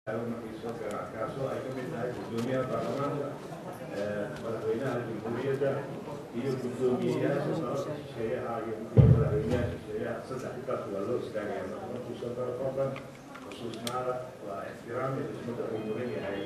kaasoo ay ka mid tahay gudoomiyaha baarlamaanka madaxweynaha jamhuuriyadda iyo gudoomiyeyaasha dalalka shisheeyaha iyo madaxweynaha shisheeyaha saddex intaas waa loo istaagaya marka markuu soo galo qofkan xusuusnaada waa ixtiraam iyo xismada uu mudan yahay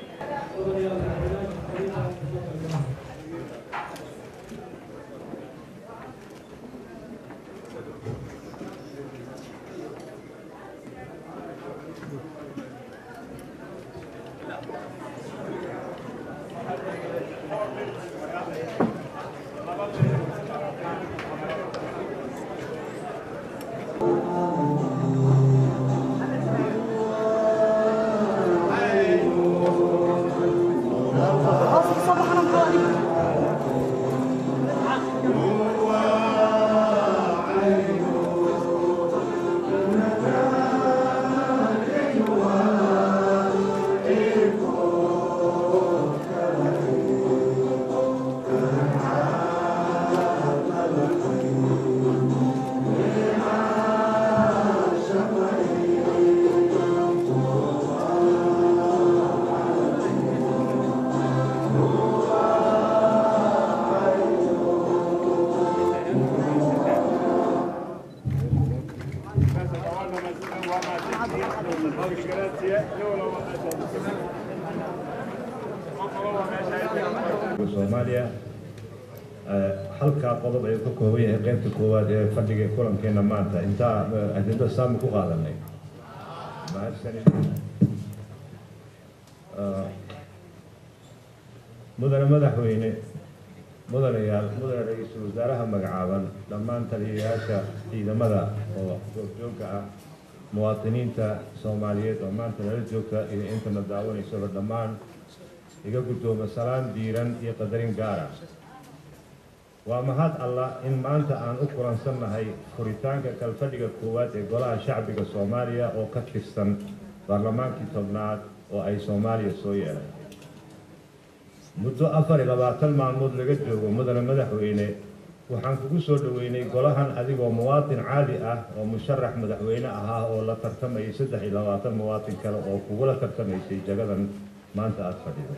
Hoofdje van gaan hem soomaaliya halkaa qodob ayuu ka kooban yahay qaybta koowaad ee fadhiga kulankeena maanta intaa ajenda saami ku qaadanay mahadsanid mudane madaxweyne mudanayaal mudane ra-iisul wasaaraha magacaaban dhammaan taliyayaasha ciidamada oo goobjoogka ah muwaadiniinta soomaaliyeed oo maanta nala joogta iyo intana daawanaysaba dhammaan iga guddooma salaan diiran iyo qadarin gaara waa mahad allah in maanta aan u kulansannahay furitaanka kalfadhiga koowaad ee golaha shacbiga soomaaliya oo ka tirsan baarlamaankii tobnaad oo ay soomaaliya soo yeelay muddo afar iyo labaatan maalmood laga joogo mudane madaxweyne waxaan kugu soo dhoweynay golahan adigoo muwaatin caadi ah oo musharax madaxweyne ahaa oo la tartamayay saddex iyo labaatan muwaatin kale oo kugula tartamaysay jagadan maanta aada fadhido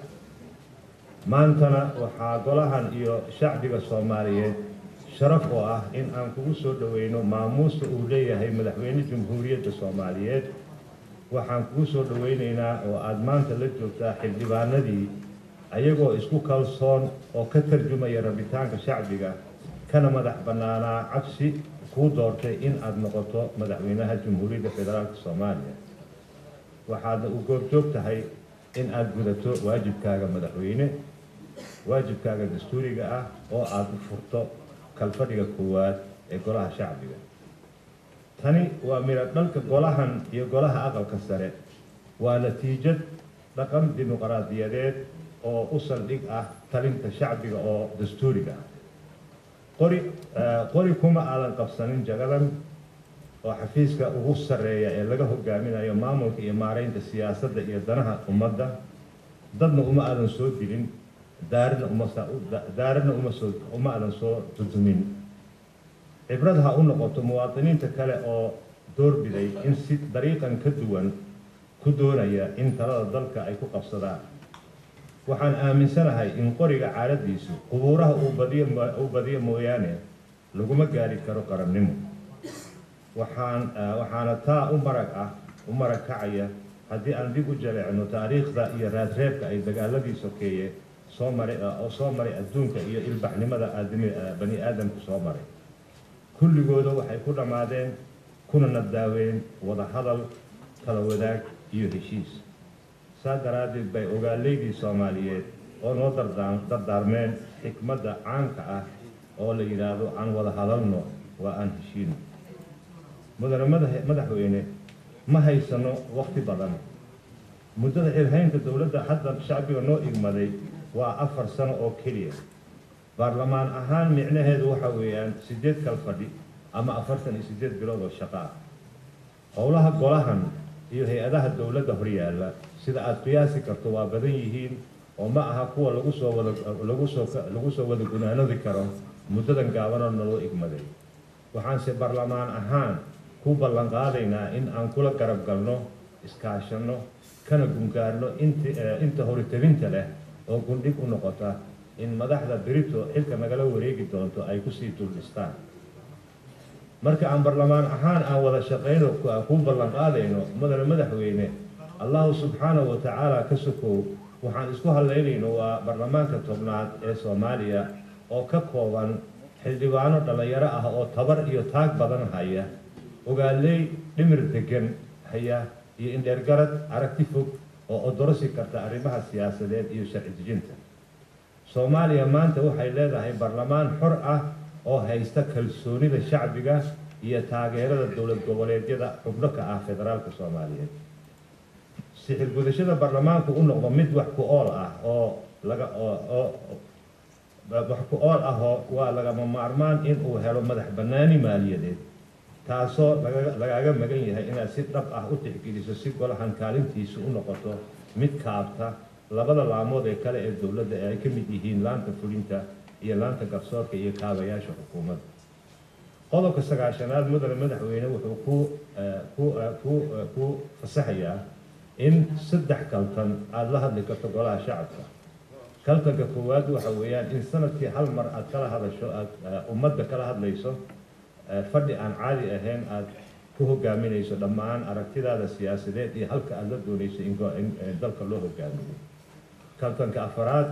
maantana waxaa golahan iyo shacbiga soomaaliyeed sharaf oo ah in aan kugu soo dhoweyno maamuusta uu leeyahay madaxweyne jamhuuriyadda soomaaliyeed waxaan kugu soo dhoweynaynaa oo aada maanta la joogtaa xildhibaanadii ayagoo isku kalsoon oo ka tarjumaya rabitaanka shacbiga kana madax bannaanaa cabsi kuu doortay in aada noqoto madaxweynaha jamhuuriyadda federaalka soomaaliya waxaadna u goobjoog tahay in aada gudato waajibkaaga madaxweyne waajibkaaga dastuuriga ah oo aada furto kalfadhiga koowaad ee golaha shacbiga tani waa midho dhalka golahan iyo golaha aqalka sare waa natiijad dhaqan dimuqraadiyadeed oo u saldhig ah talinta shacbiga oo dastuuriga ah qori qori kuma aadan qabsanin jagadan oo xafiiska ugu sarreeya ee laga hogaaminayo maamulka iyo maaraynta siyaasadda iyo danaha ummadda dadna uma aadan soo dilin daarina uma daarina uma soo uma aadan soo tutumin cibrad ha u noqoto muwaadiniinta kale oo doorbiday in si dariiqan ka duwan ku doonaya in talada dalka ay ku qabsadaan waxaan aaminsanahay in qoriga caaladiisu qubuuraha uu badiyo uu badiyo mooyaane laguma gaari karo qarannimo waxaan waxaana taa u marag ah u marag kacaya haddii aan dib u jaleecno taariikhda iyo raadreebka ay dagaaladii sokeeye soo maray oo soo maray adduunka iyo ilbaxnimada aadami bani aadamku soo maray kulligooda waxay ku dhammaadeen kuna nadaaween wada hadal kala wadaag iyo heshiis saa daraaddeed bay ogaaleydii soomaaliyeed oo noo dardaa dardaarmeen xikmadda caanka ah oo la yidhaahdo aan wada hadalno waa aan heshiino mudane madaxweyne ma haysano wakti badan muddada xilhaynta dowladda hadda shacbiga noo igmaday waa afar sano oo keliya baarlamaan ahaan micnaheedu waxa weeyaan siddeed kal fadhi ama afartan iyo siddeed bilood oo shaqo ah howlaha golahan iyo hay-adaha dowladda horyaalla sida aada qiyaasi karto waa badan yihiin oo ma aha kuwa lagu soo wada lagu soo lagu soo wada gunaanadi karo muddadan gaabanoo naloo igmaday waxaanse baarlamaan ahaan ku ballan qaadaynaa in aan kula garab galno iskaashanno kana gungaarno int inta horitebinta leh oo gundhig u noqota in madaxda berito xilka nagala wareegi doonto ay kusii duldhistaan marka aan barlamaan ahaan aan wada shaqayno kuu ballan qaadayno mudane madaxweyne allahu subxaanahu wa tacaala ka sokow waxaan isku hadlaynayno waa baarlamaanka tobnaad ee soomaaliya oo ka kooban xildhibaano dhallinyaro ah oo tabar iyo taag badan haya ogaaley dhimir degan haya iyo indheergarad aragti fog oo odorosi karta arrimaha siyaasadeed iyo sharci dejinta soomaaliya maanta waxay leedahay baarlamaan xor ah oo haysta kalsoonida shacbiga iyo taageerada dowlad goboleedyada xubno ka ah federaalka soomaaliyeed sixir gudashada baarlamaanku u noqdo mid wax ku ool ah oo laga oo wax ku ool ah oo waa lagama maarmaan in uu helo madax bannaani maaliyadeed taasoo lagaaga magan yahay inaad si dhab ah u tixgeliso si golahan kaalintiisu u noqoto mid kaabta labada laamood ee kale ee dowladda ee ay ka mid yihiin laanta fulinta iyo laanta garsoorka iyo kaabayaasha xukuumadda qodobka sagaashanaad mudane madaxweyne wuxuu ku ku ku ku fasaxayaa in saddex kaltan aada la hadli karto golaha shacabka kaltanka koowaad waxa weeyaan in sanadkii hal mar aad kala hadasho aada ummadda kala hadlayso fadhi aan caadi ahayn aada ku hogaaminayso dhammaan aragtidaada siyaasadeed iyo halka aada la doonayso in dalka loo hogaamiyo kaltanka afaraad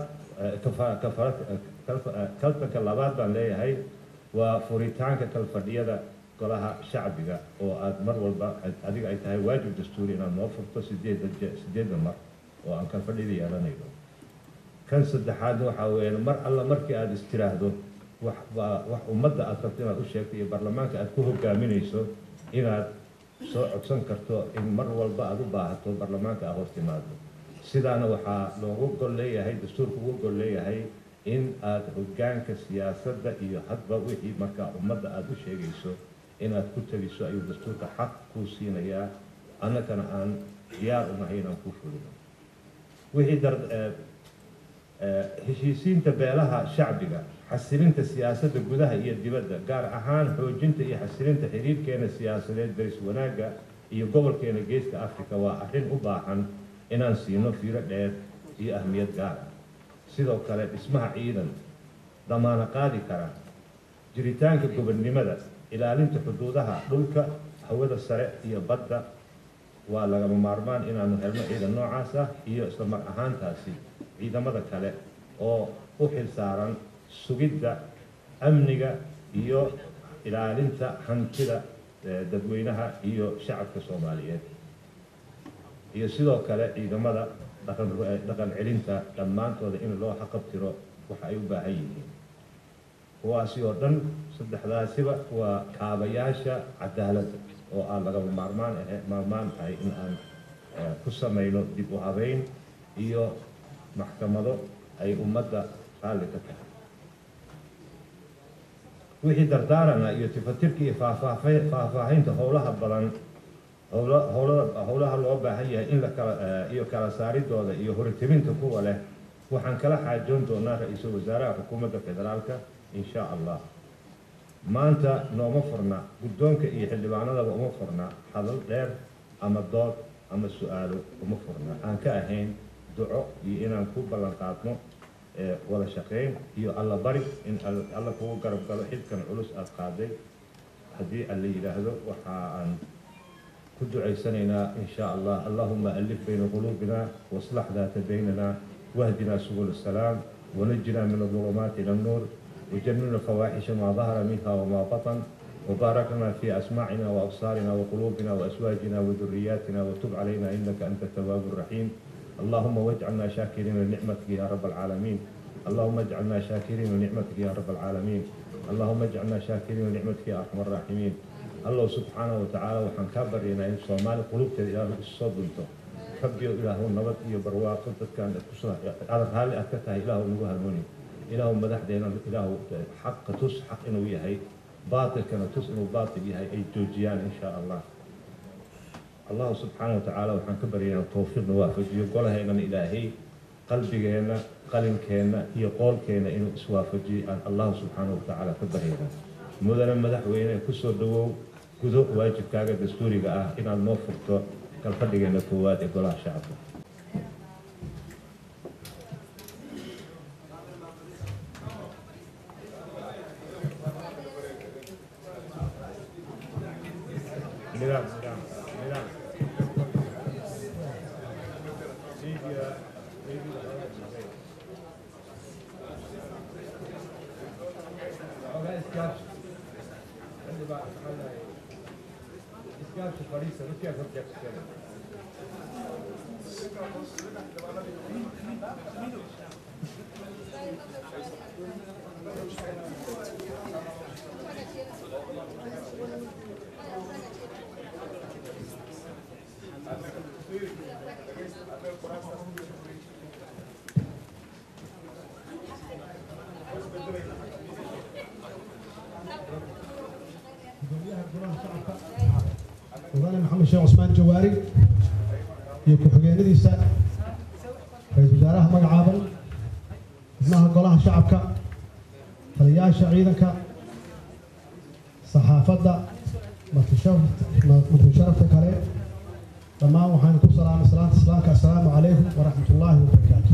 kaltanka labaad baan leeyahay waa furitaanka kalfadhiyada golaha shacbiga oo aada mar walba adiga ay tahay waajib dastuuri inaad noo furto sideeda sideedda mar oo aan kalfadhida yeelanayno kan saddexaadna waxaa weeyaan mar alla markii aada istiraahdo wax wax ummadda aada rabto inaad u sheegto iyo baarlamaanka aada ku hogaaminayso inaad soo codsan karto in mar walba aada u baahato baarlamaanka aad hoos timaado sidaana waxaa loogu gol leeyahay dastuurka ugu gol leeyahay in aada hogaanka siyaasadda iyo hadba wixii markaa ummadda aada u sheegayso inaad ku tegiso ayuu dastuurka xaq kuu siinayaa annagana aan diyaar unahay inaan kuu fulino wixii dar heshiisiinta beelaha shacbiga xasilinta siyaasadda gudaha iyo dibadda gaar ahaan xoojinta iyo xasilinta xiriirkeena siyaasadeed daris wanaagga iyo gobolkeena geeska africa waa arrin u baahan inaan siino fiiro dheer iyo ahmiyad gaar ah sidoo kale dhismaha ciidan damaano qaadi kara jiritaanka gobonnimada ilaalinta xuduudaha dhulka hawada sare iyo badda waa lagama maarmaan inaanu helno ciidan noocaas ah iyo isla mar ahaantaasi ciidamada kale oo u xil saaran sugidda amniga iyo ilaalinta hantida dadweynaha iyo shacabka soomaaliyeed iyo sidoo kale ciidamada dhaqan celinta dhammaantooda in loo xaqabtiro waxa ay u baahan yihiin kuwaasi oo dhan saddexdaasiba waa kaabayaasha cadaaladda oo aan lagama maarmaan ahe maarmaan tahay in aan ku samayno dib u habeyn iyo maxkamado ay ummadda raalli ka tahay wixii dardaarana iyo tifatirka iyo faahfaahinta howlaha badan howlaha loo baahan yahay in la kala iyo kala saaridooda iyo horitibinta kuwa leh waxaan kala xaajoon doonaa ra-iisul wasaaraha xukuumadda federaalka in sha allah maanta nooma furna guddoonka iyo xildhibaanadaba uma furna hadal dheer ama dood ama su-aalo uma furna aan ka ahayn duco iyo inaan ku ballan qaadno wada shaqayn iyo alla bari in alla kugu garab galo xilkan culus aada qaaday haddii alla yidhaahdo waxa aan ku ducaysanaynaa in sha allah allahuma alif bayna quluubina waslax daata baynana wahdina subul السلام ونجنا من الظلمات إلى النور وجنبنا الفواحش ما ظهر منها وما بطن وبارك لنا في أسماعنا وأبصارنا وقلوبنا وأزواجنا وذرياتنا وتب علينا إنك أنت التواب الرحيم اللهم واجعلنا شاكرين لنعمتك يا رب العالمين اللهم اجعلنا شاكرين لنعمتك يا رب العالمين اللهم اجعلنا شاكرين لنعمتك يا أرحم الراحمين الله سبحانه وتعالى وحن كبرنا إن صومال قلوبك إلى الصدنته rabbiyo ilaahu nabad iyo barwaaqo dadkaan raalli aad ka tahay ilaahu nagu hanuuni ilaahu madaxdeena ilaahu xaqa tus xaq inuu yahay baatilkana tus inuu baatil yahay ay joojiyaan in sha allah allahu subxaana wa tacaala waxaan ka baryaynaa towfiiqna waafajiyo golahaynana ilaahay qalbigeenna qalinkeenna iyo qoolkeenna inuu iswaafajiyo aan allahu subxaana wa tacaala ka baryaynaa mudane madaxweyne kusoo dhawow gudo waajibkaaga dastuuriga ah inaad noo furto kalfadhigeena koowaad ee golaha shacabka nidaam nidaam nidaam Media, media, Ogaa iskaashi. Xilli baa aqbalaya. Iskaashi fadhiisa, dadkaa kor jabsada. mudane maxamed sheekh cusmaan jawaari iyo ku-xigeenadiisa ra-iisul wasaaraha magacaaban xubnaha golaha shacabka taliyayaasha ciidanka saxaafadda martisharafta kale dhammaan waxaan ku salaamay salaanta islaamka assalaamu calaykum waraxmat ullaahi wabarakaatu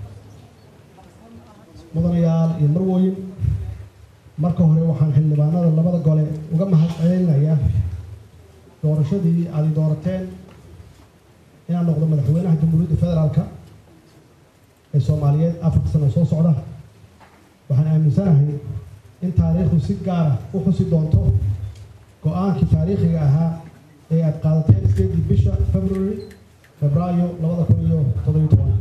mudanayaal iyo marwooyin marka hore waxaan xildhibaanada labada gole uga mahad celinayaa doorashadii aad i doorateen inaan noqdo madaxweynaha jamhuuriyadda federaalka ee soomaaliyeed afarta sano soo socda waxaan aaminsanahay in taariikhdu si gaara u xusi doonto go-aankii taariikhiga ahaa ee aad qaadateen sideedii bisha february febraayo labada kun iyo toddobiyo toban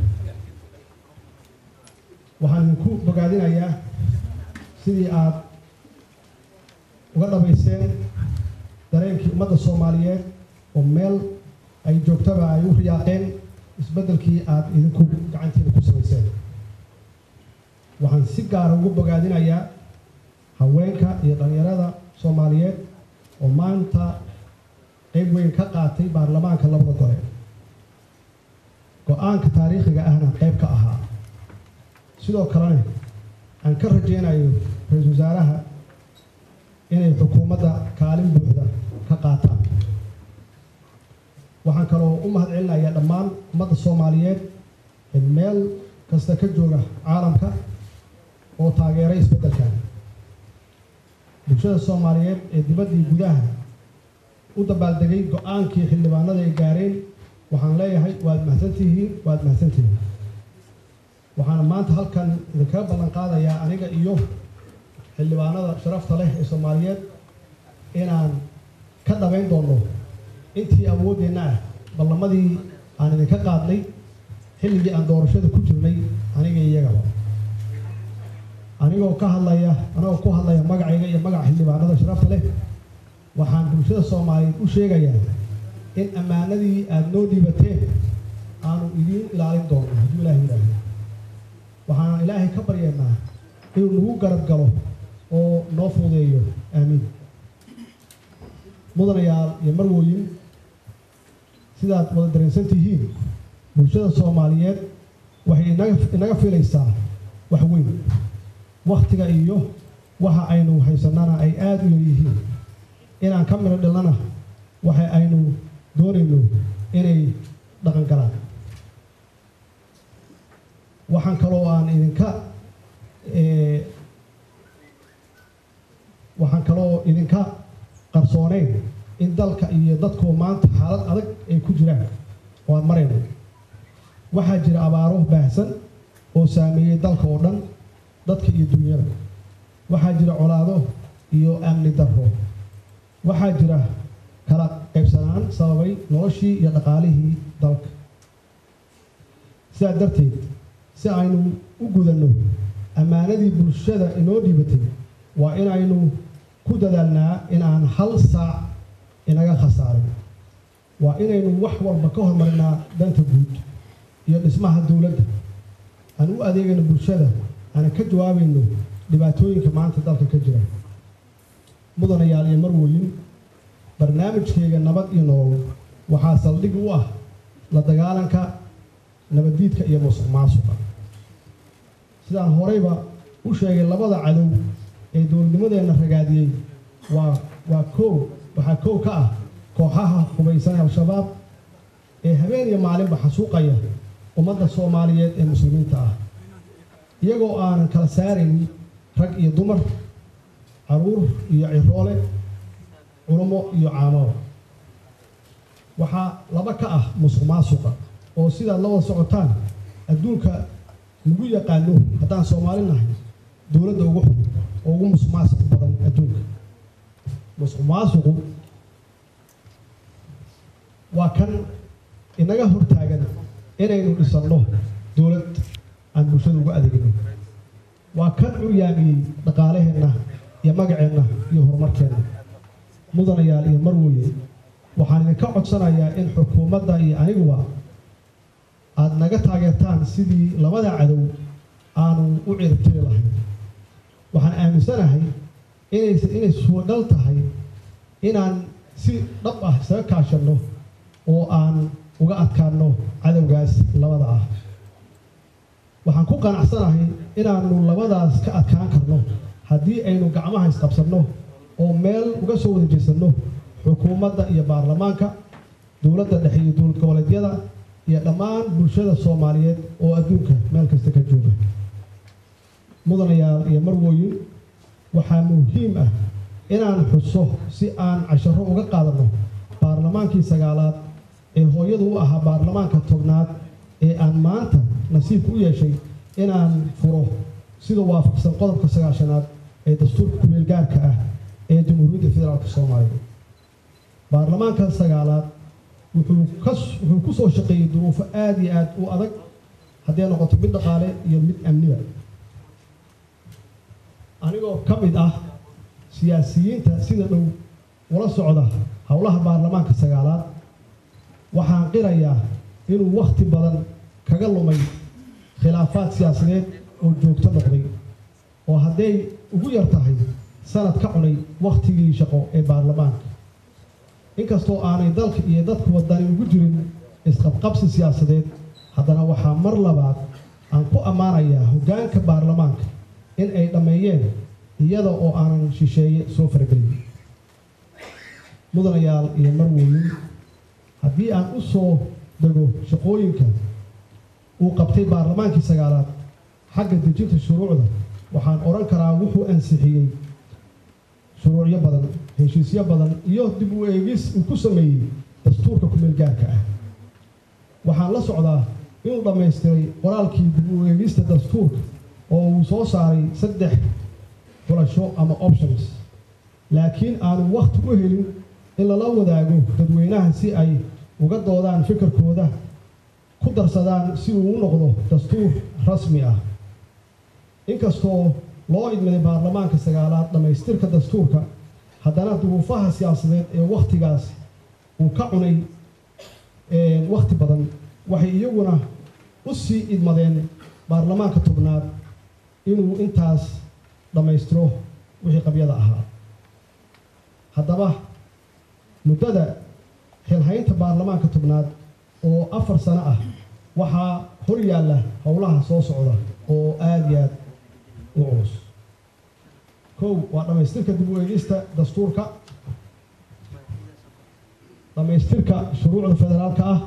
waxaan idinku bogaadinayaa sidii aad uga dhabayseen dareenkii ummadda soomaaliyeed oo meel ay joogtaba ay u riyaaqeen isbeddelkii aad idinku gacantiina ku samayseen waxaan si gaara ugu bogaadinayaa haweenka iyo dhallinyarada soomaaliyeed oo maanta qeyb weyn ka qaatay baarlamaanka labada gole go-aanka taariikhiga ahna qeyb ka ahaa sidoo kalena aan ka rajeynayo ra-iisul wasaaraha inay xukuumadda kaalin buuxda ka qaataan waxaan kaloo u mahad celinayaa dhammaan ummadda soomaaliyeed ee meel kasta ka jooga caalamka oo taageeray isbeddelkan bulshada soomaaliyeed ee dibaddii gudaha u dabaaldegay go-aankii xildhibaanada ay gaareen waxaan leeyahay waad mahadsantihiin waad mahadsantihiin waxaana maanta halkan idinkaga ballan qaadayaa aniga iyo xildhibaanada sharafta leh ee soomaaliyeed inaan ka dhabayn doonno intii awooddeenna ah ballamadii aan idinka qaadnay xilligii aan doorashada ku jirnay aniga iyagaba anigoo ka hadlaya anigoo ku hadlaya magacayga iyo magaca xildhibaanada sharafta leh waxaan bulshada soomaaliyeed u sheegayaa in ammaanadii aada noo dhiibateen aanu idiin ilaalin doono hadduu ilaahay yidhaahdo waxaan ilaahay ka baryeennaa inuu nagu garab galo oo noo fuudeeyo aamiin mudanayaal iyo marwooyin sidaad wada dareensan tihiin bulshada soomaaliyeed waxay inaga inaga filaysaa wax weyn wakhtiga iyo waxa aynu haysannana ay aada u yaryihiin inaan ka midho dhilnana waxa aynu doonayno inay dhaqan galaan waxaan kaloo aan idinka waxaan kaloo idinka qarsooneyn in dalka iyo dadku maanta xaalad adag ay ku jiraan oo aan marayno waxaa jira abaaro baahsan oo saameeyey dalka oo dhan dadka iyo dunyada waxaa jira colaado iyo amni darro waxaa jira kala qaybsanaan sababay noloshii iyo dhaqaalihii dalka sidaa darteed si aynu u gudanno ammaanadii bulshada inoo dhiibatay waa inaynu ku dadaalnaa in aan hal saac inaga khasaarin waa inaynu wax walba ka hormarinaa danta guud iyo dhismaha dowladda aan u adeegayno bulshada aanan ka jawaabayno dhibaatooyinka maanta dalka ka jira mudanayaal iyo marwooyin barnaamijkeyga nabad iyo nolol waxaa saldhig u ah la dagaalanka nabaddiidka iyo musuq maasuqa sidaan horeyba u sheegay labada cadow ee dowladnimadeenna ragaadiyey waa waa koow waxaa koow ka ah kooxaha hubaysan ee al-shabaab ee habeen iyo maalinba xasuuqaya ummadda soomaaliyeed ee muslimiinta ah iyagoo aanan kala saaraynin rag iyo dumar caruur iyo ciroole culummo iyo caamaba waxaa laba ka ah musuq maasuqa oo sidaad la wada socotaan adduunka lagu yaqaano haddaan soomaali nahay dowladda ugu xun oo ugu musuq maasuq badan adduunka musuq maasuqu waa kan inaga hortaagan inaynu dhisanno dowlad aan bulshada ugu adeegno waa kan curyaamiyey dhaqaalaheenna iyo magaceenna iyo horumarkeenna mudanayaal iyo marweye waxaan idinka codsanayaa in xukuumadda iyo aniguba aada naga taageertaan sidii labada cadow aanu u ciribtiri lahayn waxaan aaminsanahay inays inay suudhal tahay inaan si dhab ah isaga kaashanno oo aan uga adkaanno cadowgaas labada ah waxaan ku qanacsanahay inaanu labadaas ka adkaan karno haddii aynu gacmaha isqabsanno oo meel uga soo wada jeesanno xukuumadda iyo baarlamaanka dowladda dhexe iyo dowlad goboleedyada iyo dhammaan bulshada soomaaliyeed oo adduunka meel kasta ka jooga mudanayaal iyo marwooyin waxaa muhiim ah inaan xuso si aan casharo uga qaadanno baarlamaankii sagaalaad ee hooyadu u ahaa baarlamaanka tobnaad ee aan maanta nasiibka u yeeshay inaan furo sida waafaqsan qodobka sagaashanaad ee dastuurka kumeel gaarka ah ee jamhuuriyadda federaalka soomaaliya baarlamaanka sagaalaad wuxuu ka wuxuu ku soo shaqeeyey duruufo aada iyo aada u adag hadday noqoto mid dhaqaale iyo mid amniba anigoo ka mid ah siyaasiyiinta sida dhow ula socda howlaha baarlamaanka sagaalaad waxaan qirayaa inuu wakhti badan kaga lumay khilaafaad siyaasadeed oo joogto noqday oo hadday ugu yar tahay sanad ka cunay wakhtigii shaqo ee baarlamaanka inkastoo aanay dalka iyo dadka wadani ugu jirin isqabqabsi siyaasadeed haddana waxaa mar labaad aan ku ammaanayaa hoggaanka baarlamaanka in ay dhammeeyeen iyada oo aanan shisheeye soo faragelin mudanayaal iyo marwooyin haddii aan u soo dego shaqooyinka uu qabtay baarlamaankii sagaalaad xagga dejinta shuruucda waxaan odhan karaa wuxuu ansixiyey shuruucyo badan heshiisyo badan iyo dib u eegis uu ku sameeyey dastuurka kumeel gaarka ah waxaan la socdaa inuu dhammaystiray qoraalkii dib u eegista dastuurka oo uu soo saaray saddex xulasho ama options laakiin aanu wakhti u helin in lala wadaago dadweynaha si ay uga doodaan fikirkooda ku darsadaan si uu u noqdo dastuur rasmi ah inkastoo loo idmaday baarlamaanka sagaalaad dhammaystirka dastuurka haddana duruufaha siyaasadeed ee wakhtigaas uu ka cunay wakhti badan waxay iyaguna u sii idmadeen baarlamaanka tobnaad inuu intaas dhammaystiro wixii qabyada ahaa haddaba muddada xilhaynta baarlamaanka tobnaad oo afar sano ah waxaa hor yaalla howlaha soo socda oo aada iyo aad u culus kow waa dhammaystirka dib u eegista dastuurka dhammaystirka shuruucda federaalka ah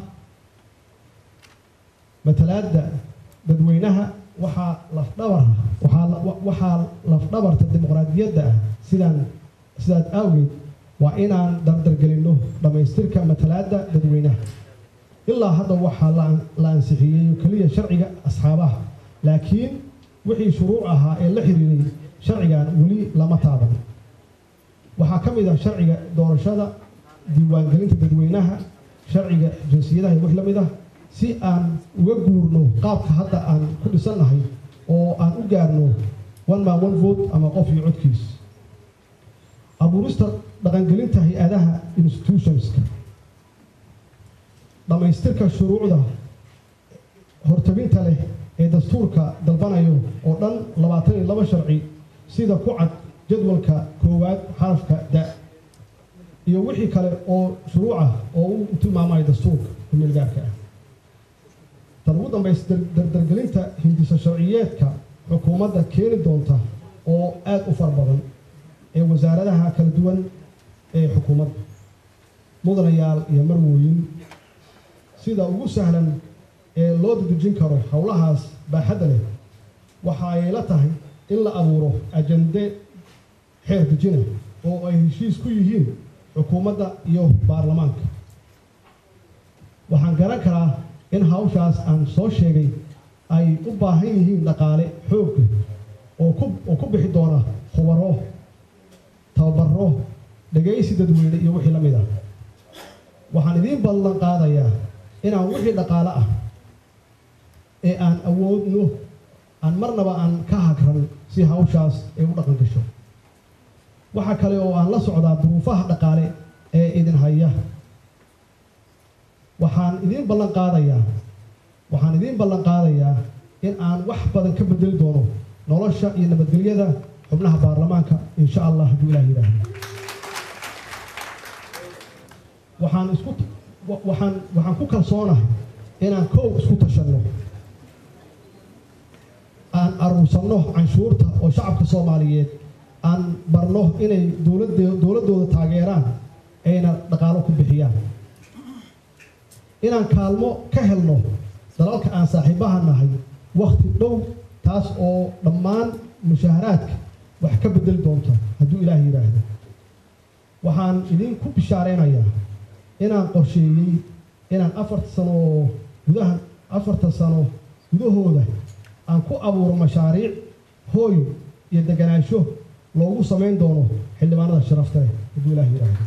matalaadda dadweynaha waxaa lafdhabar waxaa waxaa lafdhabarta dimuqraadiyadda ah sidaan sidaas awgeed waa inaan dardargelinno dhammaystirka matalaadda dadweynaha ilaa hadda waxaa la ansixiyey keliya sharciga asxaabaha laakiin wixii shuruuc ahaa ee la xiriiray sharcigan weli lama taaban waxaa ka mid ah sharciga doorashada diiwaangelinta dadweynaha sharciga jinsiyadaha iyo wix la mid ah si aan uga guurno qaabka hadda aan ku dhisannahay oo aan u gaarno one man one vote ama qof iyo codkiis abuurista dhaqangelinta hay-adaha institutionska dhammaystirka shuruucda hortabinta leh ee dastuurka dalbanayo oo dhan labaatan iyo laba sharci sida ku cad jadwalka koowaad xarafka da iyo wixii kale oo shuruucah oo u tilmaamayo dastuurka kumeel gaarka ah tan ugu dambaysa dardargelinta hindiso sharciyeedka xukuumadda keeni doonta oo aada u fara badan ee wasaaradaha kala duwan ee xukuumadda mudanayaal iyo marwooyin sida ugu sahlan ee loo dedejin karo howlahaas baaxadda leh waxa ay la tahay in la abuuro ajande xeer dejina oo ay heshiis ku yihiin xukuumadda iyo baarlamaanka waxaan garan karaa in hawshaas aan soo sheegay ay u baahan yihiin dhaqaale xoogga oo ku oo ku bixi doona khubaro tababaro dhegaysi dadweyne iyo wixii la mid ah waxaan idiin ballan qaadayaa inaan wixii dhaqaale ah ee aan awoodno aan marnaba aan ka hagran si hawshaas ay u dhaqan gasho waxa kale oo aan la socdaa duruufaha dhaqaale ee idin haya waxaan idiin ballan qaadayaa waxaan idiin ballan qaadayaa in aan wax badan ka bedeli doono nolosha iyo nabadgelyada xubnaha baarlamaanka insha allah hadduu ilaah yidhaahdo waxaan isku waxaan waxaan ku kalsoonahay inaan kow isku tashanno aan aruursanno canshuurta oo shacabka soomaaliyeed aan barno inay dowladde dowladdooda taageeraan ayna dhaqaalo ku bixiyaan inaan kaalmo ka helno dalalka aan saaxiibaha nahay wakhti dhow taas oo dhammaan mushaharaadka wax ka bedeli doonta hadduu ilaah yidhaahdo waxaan idinku bishaaraynayaa inaan qorsheeyey inaan afarta sano oo gudaha afarta sano gudahooda aan ku abuuro mashaariic hooy iyo deganaansho loogu samayn doono xildhibaanada sharafta leh hadduu ilaah yidhaahdo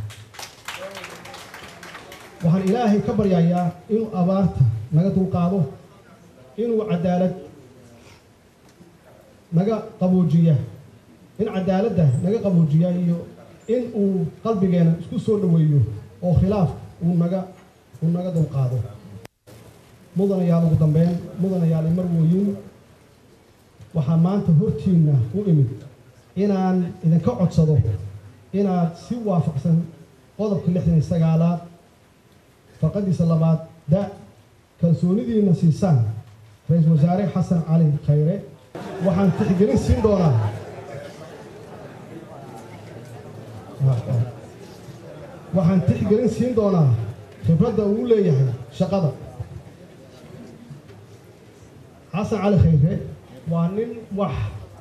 waxaan ilaahay ka baryayaa inuu abaarta naga dulqaado inuu cadaalad naga qaboojiya in cadaaladda naga qaboojiya iyo in uu qalbigeena isku soo dhoweeyo oo khilaaf uu naga uu naga dulqaado mudanayaal ugu dambeyn mudanayaal imar wooyin waxaa maanta hortiinna u imid inaan idinka codsado inaad si waafaqsan qodobka lixdan iyo sagaalaad farqadiisa labaad da kalsoonidiina siisaan ra-iisul wasaare xasan cali khayre waxaan tixgelin siin doonaa waxaan tixgelin siin doonaa khibradda uu leeyahay shaqada xasan cali khayre waa nin wax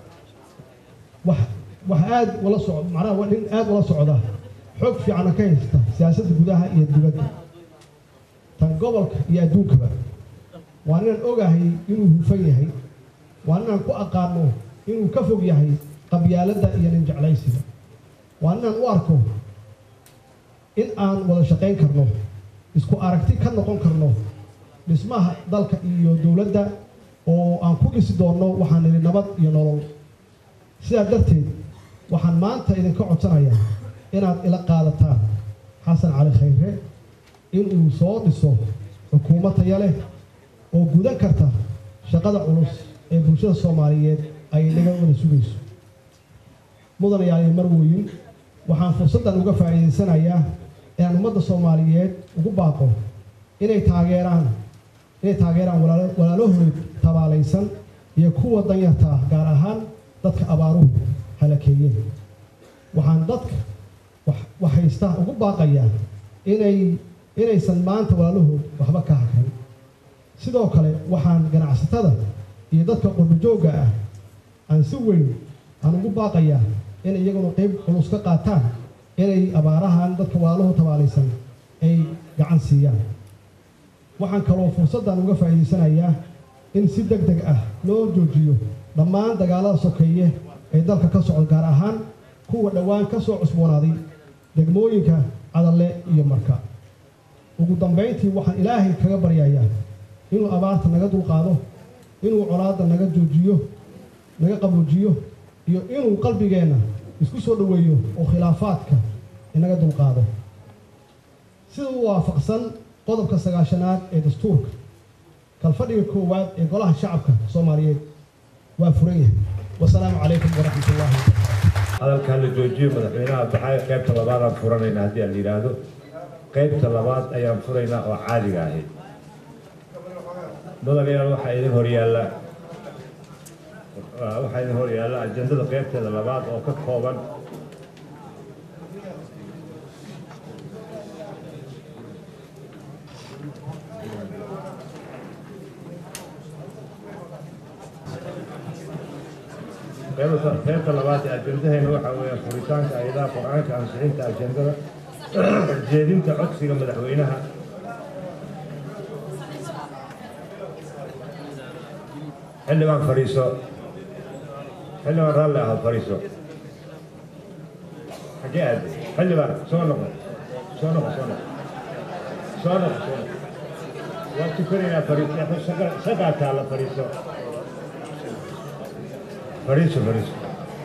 wax wax aad ula soc macnaha waa nin aad ula socda xoog fiicana ka haysta siyaasadda gudaha iyo dibadda tan gobolka iyo adduunkaba waa ninaan ogahay inuu hufan yahay waa ninaan ku aqaano inuu ka fog yahay qabyaaladda iyo nin jeclaysiga waa ninaan u arko in aan wada shaqayn karno isku aragti ka noqon karno dhismaha dalka iyo dowladda oo aan ku dhisi doonno waxaan nidhi nabad iyo nolol sidaa darteed waxaan maanta idinka codsanayaa inaad ila qaadataan xasan cali khayre inuu soo dhiso xukuumad taya leh oo gudan karta shaqada culus ee bulshada soomaaliyeed ay naga wada sugayso mudanayaal iyo marwooyin waxaan fursaddan uga faa'iidaysanayaa inaan ummadda soomaaliyeed ugu baaqo inay taageeraan inay taageeraan walaalo walaalahood tabaalaysan iyo kuwa danyarta ah gaar ahaan dadka abaaruhu halakeeyeen waxaan dadka wax wax haysta ugu baaqayaa inay inaysan maanta walaalahood waxba ka hakran sidoo kale waxaan ganacsatada iyo dadka qurbajoogga ah aan si weyn aan ugu baaqayaa in iyaguna qayb culus ka qaataan inay abaarahan dadka walaalahood tabaalaysan ay gacan siiyaan waxaan kaloo fursaddan uga faa'iidaysanayaa in si deg deg ah loo joojiyo dhammaan dagaalada sokeeye ee dalka ka socda gaar ahaan kuwa dhowaan ka soo cusboonaaday degmooyinka cadalle iyo marka ugu dambayntii waxaan ilaahay kaga baryayaa inuu abaarta naga dulqaado inuu colaadda naga joojiyo naga qaboojiyo iyo inuu qalbigeenna isku soo dhoweeyo oo khilaafaadka inaga dulqaado sida u waafaqsan qodobka sagaashanaad ee dastuurka kalfadhiga koowaad ee golaha shacabka soomaaliyeed waa furan yahay wasalaamu calaykum waraxmat ullaahi hadalkan la joojiyo madaxweynaha baxay qaybta labaadaan furanayna haddii aan la yidhaahdo qaybta labaad ayaan furaynaa oo caadiga ahayd mudanayaal waxaa idin horyaalla waxaa idin horyaalla ajendada qaybteeda labaad oo ka kooban qaybta labaad ee ajendaheena waxaa weeyaan furitaanka ayadaha qur-aanka ansixinta ajendada jeedinta codsiga madaxweynaha xildhibaan fadhiiso xildhibaan raalli ahaa fadhiiso xagee aade xildhibaan soo noqo soo noqo soo noqo soo noqo soo noqo waa tukanaynaa fadhiiso shaqaa taalla fadhiiso fadhiiso fadhiiso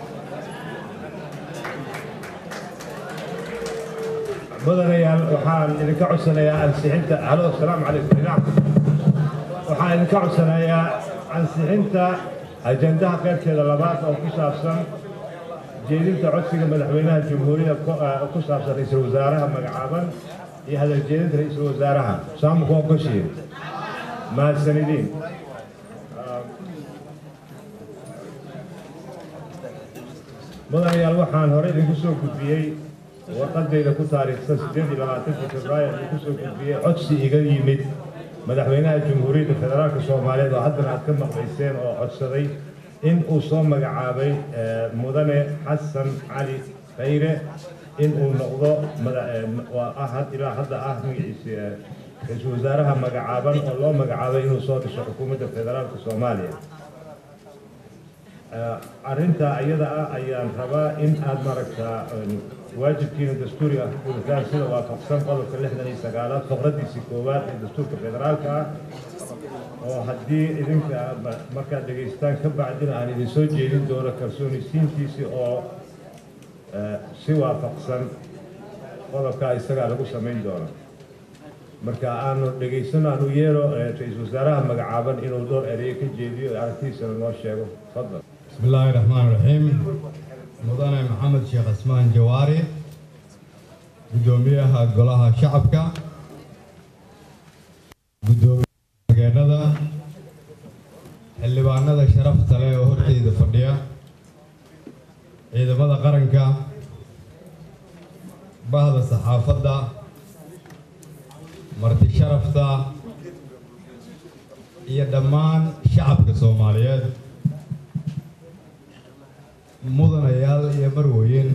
mudanayaal waxaan idinka codsanayaa ansixinta halo asalaamu calaykum inaam waxaan idinka codsanayaa ansixinta ajendaha qaybteeda labaad oo ku saabsan jeedinta codsiga madaxweynaha jamhuuriyadda ku saabsan ra-iisul wasaaraha magacaaban iyo hadal jeedinta ra-iisul wasaaraha saamuku ogoshiin mahadsanidin mudanayaal waxaan hore idinku soo gudbiyey warqadayda ku taariikhsan siddeed iyo labaatankii februaayo idinku soo gudbiyey codsi iga yimid madaxweynaha jamhuuriyadda federaalka soomaaliyeed oo haddana aad ka maqlayseen oo codsaday in uu soo magacaabay mudane xasan cali khayre in uu noqdo ilaa hadda ah magaciisa ra-iisul wasaaraha magacaaban oo loo magacaabay inuu soo dhiso xukuumadda federaalka soomaaliya arrintaa iyada ah ayaan rabaa in aad maaragtaa waajibkiina dastuuri ah gudataan sida waafaqsan qodobka lixdan iyo sagaalaad faqradiisii koowaad ee dastuurka federaalka ah oo haddii idinka markaad dhegaystaan ka bacdina aan idin soo jeedin doono kalsoonisiintiisii oo si waafaqsan qodobkaa isagaa lagu samayn doono marka aanu dhegaysano aanu yeero ra-iisul wasaaraha magacaaban inuu dhowr ereyo ka jeediyo aragtiisana noo sheego fadal بسم الله الرحمن الرحيم مدن محمد شيخ عثمان جواري gudoomiyaha golaha shacabka gudoomiyaha xildhibaanada sharafta leh oo horteyda fadhiya ciidamada qaranka bahda saxaafadda marti sharafta iyo dhammaan shacabka soomaaliyeed mudanayaal iyo marweyn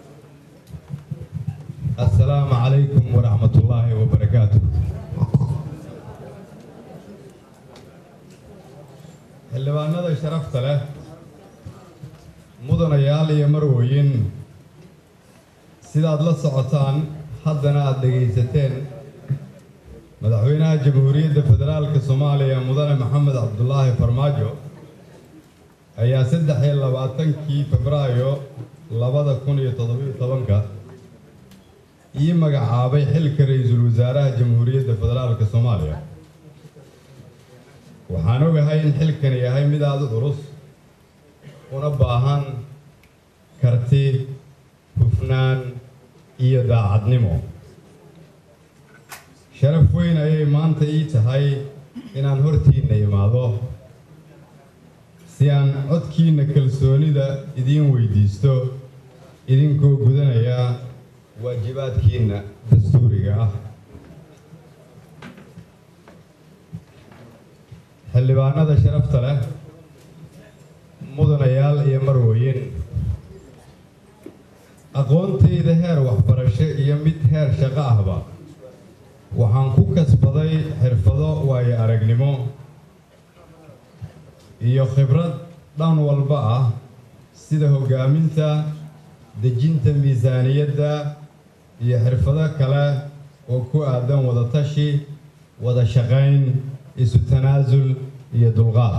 assalaamu calaykum waraxmat ullaahi wabarakaatu xildhibaanada sharafta leh mudanayaal iyo marweyn sidaad la socotaan haddana aada dhegaysateen madaxweynaha jamhuuriyadda federaalka soomaaliya mudane maxamed cabdulaahi farmaajo ayaa saddex iyo labaatankii febraayo labada kun iyo toddobiyo tobanka ii magacaabay xilka ra-iisul wasaaraha jamhuuriyadda federaalka soomaaliya waxaan ogahay in xilkani yahay mid aada u culus una baahan karti hufnaan iyo daacadnimo sharaf weyn ayay maanta ii tahay inaan hortiinna imaado si aan codkiinna kalsoonida idiin weydiisto idinkoo gudanaya waajibaadkiinna dastuuriga ah xildhibaanada sharafta leh mudanayaal iyo marweyn aqoontayda heer waxbarasho iyo mid heer shaqo ahba waxaan ku kasbaday xirfado waayo aragnimo iyo khibrad dhan walba ah sida hoggaaminta dejinta miisaaniyadda iyo xirfado kale oo ku aadan wada tashi wada shaqayn isu tanaasul iyo dulqaad